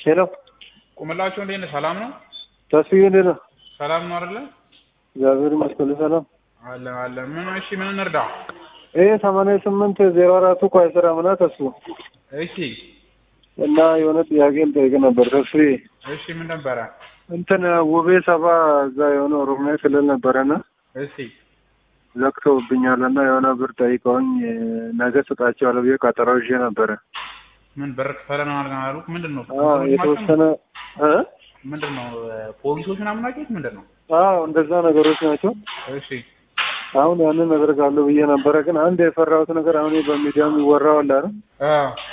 ሄሎ ቁምላቸው እንዴት ነህ? ሰላም ነው? ተስፋዬ እንዴት ነው? ሰላም ነው አይደለ? እግዚአብሔር ይመስገን ሰላም። አለ አለ። ምን እሺ፣ ምን እንርዳ? ይሄ ሰማንያ ስምንት ዜሮ አራቱ እኮ አይሰራም እና ተስፉ እሺ እና የሆነ ጥያቄ ልጠይቅ ነበር ተስፋዬ። እሺ፣ ምን ነበረ? እንትን ውቤ ሰባ እዛ የሆነ ኦሮሚያ ክልል ነበረና እሺ ዘግተውብኛል እና የሆነ ብር ጠይቀውኝ ነገ ስጣቸዋለሁ ብዬ ቀጠሮ ይዤ ነበረ። ምን ብር ክፈለን አሉ? ምንድን ነው አዎ የተወሰነ እ ምንድን ነው ፖሊሶች ምናምን ናቸው? ምንድን ነው? አዎ እንደዛ ነገሮች ናቸው። እሺ አሁን ያንን አደርጋለሁ ብዬ ነበረ። ግን አንድ የፈራሁት ነገር አሁን በሚዲያ የሚወራው አለ አይደል? አ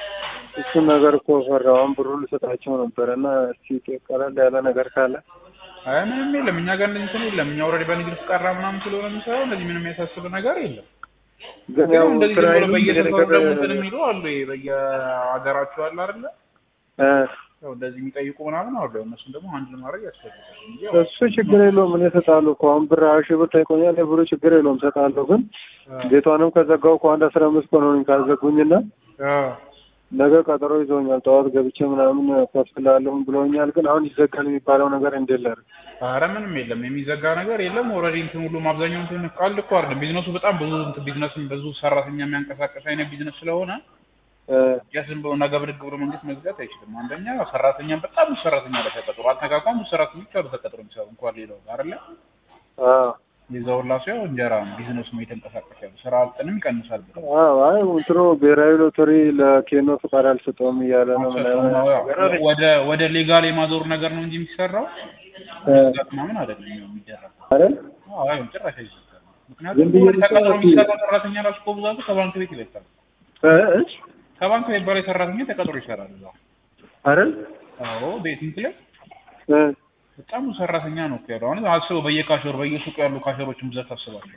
እሱን ነገር እኮ ፈራሁ። አሁን ብሩን ልሰጣቸው ነበረ እና እስኪ ቀለል ያለ ነገር ካለ አይ ምንም የለም። እኛ ጋር እንደዚህ እንትን የለም። እኛ ኦልሬዲ በንግድ ፍቃድ ምናምን ስለሆነ የሚሰራው እንደዚህ ምንም የሚያሳስብ ነገር የለም። ግን ግን ያው እንደዚህ ዝም ብሎ ስራዬንም በየሰፈሩ ነገር ደግሞ እንትን የሚሉ አሉ። ይሄ በየሀገራቸው አለ አይደለ? እ ያው እንደዚህ የሚጠይቁ ምናምን አሉ። እነሱን ደግሞ አንድ ለማድረግ ያስፈልጋል እንጂ ያው እሱ ችግር የለውም። እኔ እሰጣለሁ እኮ አሁን ብር ሀያ ሺህ ብር ጠይቆኛል። ብሩ ችግር የለውም እሰጣለሁ። ግን ቤቷንም ከዘጋው እኮ አንድ አስራ አምስት ቀን ሆነኝ ካዘጉኝና አ ነገ ቀጠሮ ይዞኛል። ጠዋት ገብቼ ምናምን ከፍላለሁ ብሎኛል። ግን አሁን ይዘጋል የሚባለው ነገር እንዴት ላድርግ? ኧረ ምንም የለም የሚዘጋ ነገር የለም። ኦልሬዲ እንትን ሁሉም አብዛኛው እንትን ቃል እኮ አይደለም ቢዝነሱ በጣም ብዙ እንትን ቢዝነስን ብዙ ሰራተኛ የሚያንቀሳቀስ አይነት ቢዝነስ ስለሆነ እ ያ ዝም ብሎ ነገ ብድግ ብሎ መንግስት መዝጋት አይችልም። አንደኛ ሰራተኛም በጣም ብዙ ሰራተኛ ላይ ተቀጥሮ አልተጋቋም ብዙ ሰራተኞች አሉ ተቀጥሮ የሚሰሩ እንኳን ሌላው አይደለ አዎ የዛውላ ሰው እንጀራ ነው ቢዝነሱ ነው የተንቀሳቀስ ያሉ ስራ አጥንም ይቀንሳል ብለው አዎ አይ እንትኑ ብሔራዊ ሎተሪ ለኬኖ ፍቃድ አልሰጠውም እያለ ነው ምናምን ነገር አለኝ። ወደ ወደ ሌጋል የማዞር ነገር ነው እንጂ የሚሰራው እ መዝጋት ምናምን አይደለም የሚደረገው። አይደል? አዎ አይ ጭራሽ አይዘጋም። ዝም ምክንያቱም ብዬ ተቀጥሮ ልሰራ የሚሰራ ሰራተኛ ራሱ እኮ ብዛቱ ከባንክ ቤት ይበልጣል። እ እ ከባንክ ቤት በላይ ሰራተኛ ተቀጥሮ ይሰራል እዛው። አይደል? አዎ ቤት እንትን ላይ እ በጣም ብዙ ሰራተኛ ነው እኮ ያለው። አሁን አስበው በየካሸሩ በየሱቁ ያሉ ካሸሮችን ብዛት ታስባለህ።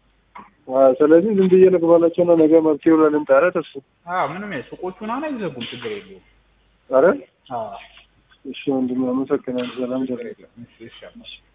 አዎ ስለዚህ ዝም ብዬ ልግባላቸውና ነገ መፍትሄው ለልምጣ። ኧረ ተስፋ አዎ ምንም ያ ሱቆቹን አሁን አይዘጉም፣ ችግር የለውም። አይደል? አዎ እሺ ወንድሜ አመሰግናለሁ። ሰላም ደህና እሺ እሺ አመሰግናለሁ።